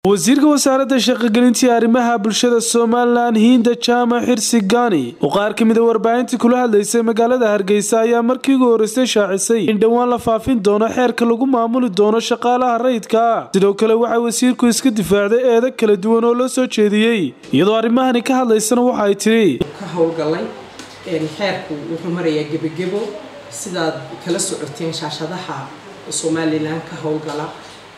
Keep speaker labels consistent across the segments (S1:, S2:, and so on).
S1: wasiirka wasaaradda shaqogelintii arrimaha bulshada somalilan hiinda jaamac xirsi gaani oo qaar ka mida warbaahintii kula hadlaysay magaalada hargeysa ayaa markii ugu horreysay shaacisay in dhowaan la faafin doono xeerka lagu maamuli doono shaqaalaha rayidka sidoo kale waxaa wasiirku iska difaacday eedo kala duwan oo loo soo jeediyey iyadoo arrimahani ka hadlaysana waxa ay tidhi
S2: ka howlgalay xeerku wuxuu marayaa gebagebo sidaad kala socoteen shaashadaha somalilan ka howlgala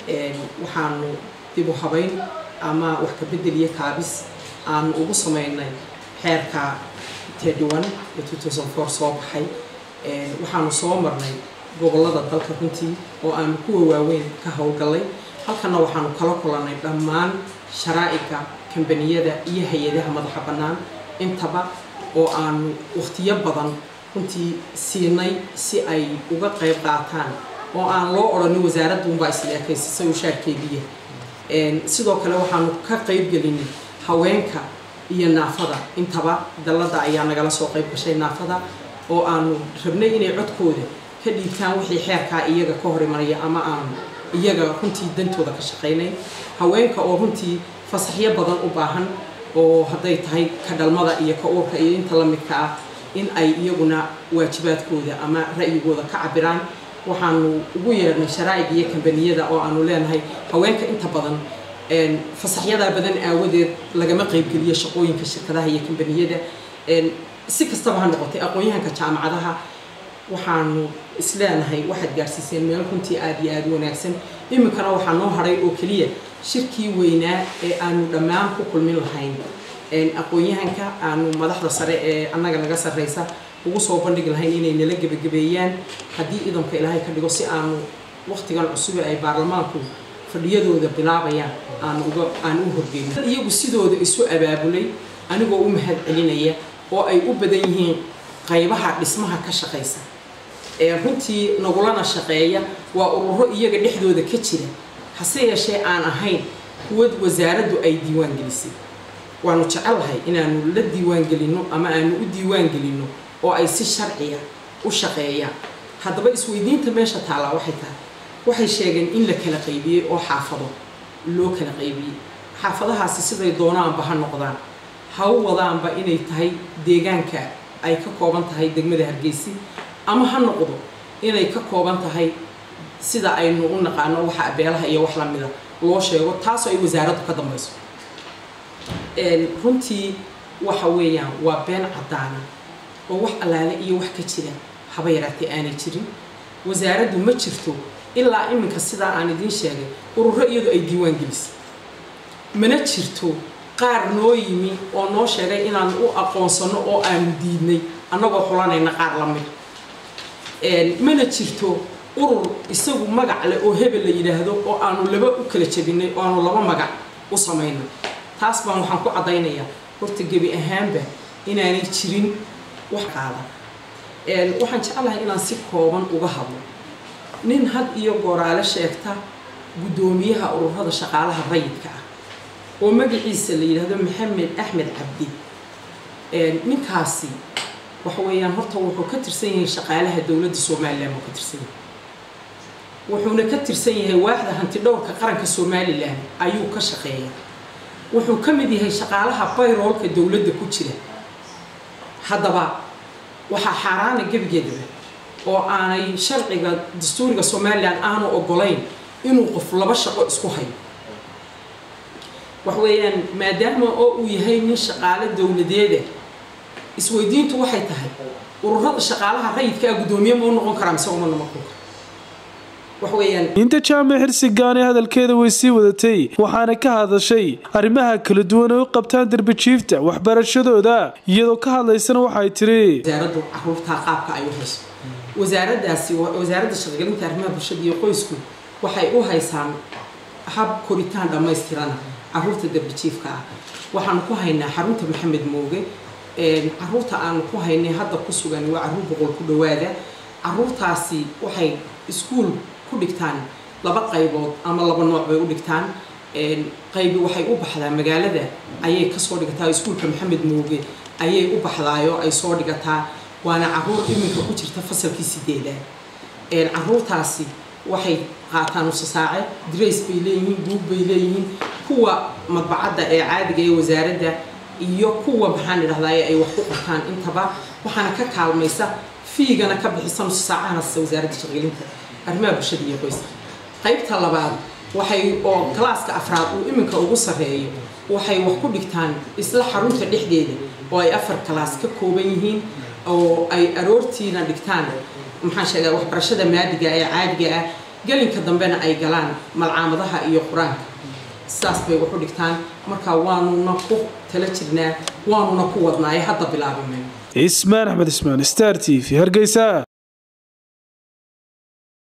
S2: waxaanu dib u habayn ama wax ka bedel iyo kaabis aanu ugu sameynay xeerka tedwan ee soo baxay waxaanu soo marnay gobolada dalka runtii oo aanu kuwa waaweyn ka howlgalay halkana waxaanu kala kulanay dhammaan sharaa'iga kambaniyada iyo hay-adaha madaxa bannaan intaba oo aanu wakhtiyo badan runtii siinay si ay uga qayb qaataan oo aan loo odhanin wasaaradda unbaa isla ekaysisay uu shaarkeediya sidoo kale waxaanu ka qayb gelinay haweenka iyo naafada intaba dalladda ayaa nagala soo qayb gashay naafada oo aanu rabnay inay codkooda ka dhiibtaan wixii xeerkaa iyaga ka hor imanaya ama aanu iyaga runtii dantooda ka shaqaynay haweenka oo runtii fasaxyo badan u baahan oo hadday tahay ka dhalmada iyo ka uurka iyo inta la midka ah in ay iyaguna waajibaadkooda ama ra'yigooda ka cabiraan waxaanu ugu yeernay sharaa'iga iyo kambaniyada oo aanu leenahay haweenka inta badan fasaxyadaa badan aawadeed lagama qaybgeliyo shaqooyinka shirkadaha iyo kambaniyada si kastaba ha noqotay aqoon-yahanka jaamacadaha waxaanu isleenahay waxaad gaarsiiseen meel runtii aada iyo aada wanaagsan iminkana waxaa noo hadhay oo keliya shirkii weynaa ee aanu dhammaan ku kulmin lahayn aqoon-yahanka aanu madaxda sare ee annaga naga sarreysa ugu soo bandhigi lahayn inay nala gebagabeeyaan haddii idamka ilaahay ka dhigo si aanu wakhtigan cusube ay baarlamaanku fadhiyadooda bilaabayaan aan uga aan u horgeyno iyagu sidooda isu abaabulay anigoo u mahad celinaya oo ay u badan yihiin qaybaha dhismaha ka shaqaysa ee runtii nagulana shaqeeya waa ururo iyaga dhexdooda ka jira hase yeeshee aan ahayn kuwad wasaaraddu ay diiwaan gelisay waanu jecellahay inaanu la diiwaan gelinno ama aanu u diiwaan gelinno oo ay si sharciya u shaqeeyaan haddaba isweydiinta meesha taallaa waxay tahay waxay sheegeen in la kala qaybiyey oo xaafado loo kala qaybiyey xaafadahaasi siday doonaanba ha noqdaan ha u wadaanba inay tahay deegaanka ay ka kooban tahay degmada hargeysi ama ha noqdo inay ka kooban tahay sida aynu u naqaano waxa beelaha iyo wax lamida loo sheego taasoo ay wasaaraddu ka dambayso runtii waxa weeyaan waa been caddaana oo wax allaale iyo wax ka jira haba yaraatee aanay jirin wasaaraddu ma jirto ilaa iminka sidaa aan idiin sheegay ururo iyadu ay diiwaan gelisay mana jirto qaar noo yimi oo noo sheegay inaan u aqoonsano oo aanu diidnay annagoo xulanayna qaar la mid mana jirto urur isagu magac leh oo hebel la yidhaahdo oo aanu laba u kala jabinay oo aanu laba magac u samaynay taas baan waxaan ku caddaynayaa horta gebi ahaanba inaanay jirin wax qaada waxaan jeclahay inaan si kooban uga hadlo nin had iyo gooraale sheegta guddoomiyaha ururada shaqaalaha rayidka ah oo magaciisa la yidhaahdo maxamed axmed cabdi ninkaasi waxa weeyaan horta wuxuu ka tirsan yahay shaqaalaha dowladda somalilan buu ka tirsan yahay wuxuuna ka tirsan yahay waaxda hanti dhowrka qaranka somalilan ayuu ka shaqeeya wuxuu ka mid yahay shaqaalaha bayroolka dowladda ku jira haddaba waxaa xaaraana gebigeedaba oo aanay sharciga dastuuriga somalilan aanu ogolayn inuu qof laba shaqo isku hayo wax weeyaan maadaama oo uu yahay nin shaqaale dowladeeda isweydiintu waxay tahay ururada shaqaalaha rayidka ah guddoomiye ma u noqon karaa mise uma noqon kara
S1: inta jaamac xirsi gaani hadalkeeda way sii wadatay waxaana ka hadashay arrimaha kala duwan ay u qabtaan darbijiifta waxbarashadooda iyadoo ka hadlaysana waxay tiri
S2: wasaaraddu caruurtaa qaabka ay u hayso wasaaraddaasi wasaaradda shaqagelinta arrimaha bulshada iyo qoysku waxay u haysaan hab koritaan dhammaystirana caruurta darbijiifka ah waxaanu ku haynaa xarunta maxamed mooge caruurta aanu ku haynay hadda ku sugan waa caruur boqol ku dhawaada caruurtaasi waxay iskuul ku dhigtaan laba qaybood ama laba nooc bay u dhigtaan qaybi waxay u baxdaa magaalada ayay kasoo dhigataa iskuulka maxamed mooge ayay u baxdaayoo ay soo dhigataa waana caruur iminka ku jirta fasalkii sideedaad caruurtaasi waxay qaataan usasaace drace bay leeyihiin buug bay leeyihiin kuwa madbacadda ee caadiga ee wasaaradda iyo kuwa maxaan idhahdaye ay wax ku qortaan intaba waxaana ka kaalmaysa fiigana ka bixisa nus saacahana wasaaradda shaqgelinta arrimaha bulshada iyo qoyska qaybta labaad waxay oo kalaaska afraad uu iminka ugu sarreeyo waxay wax ku dhigtaan isla xarunta dhexdeeda oo ay afar kalaas ka kooban yihiin oo ay aroortiina dhigtaan maxaan sheegaa waxbarashada maadiga ee caadiga ah gelinka dambena ay galaan malcaamadaha iyo qur-aanka sidaas bay wax u dhigtaan marka waanuna ku tala jirnaa waanuna ku wadnaaye hadda bilaabime
S1: cismaan axmed ismaan star t v hargeysa